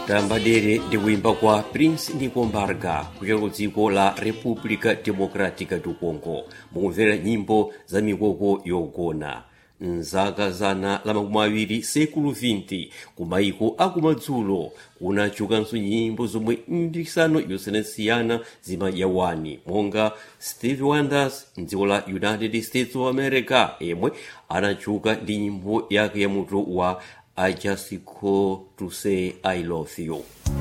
tambadere ndi kuimba kwa prince nikombarga kuchokera ku dziko la república democrática do congo mukumvera nyimbo za mikoko yogona mzaka zana la makumi awiri sekulu 20 ku maiko akumadzulo kunachukanso nyimbo zomwe mipikisano yosiyanasiyana zimayawani monga steve wonders mdziko la united states of america yemwe anachuka ndi nyimbo yake ya mutu wa i just call to say i love you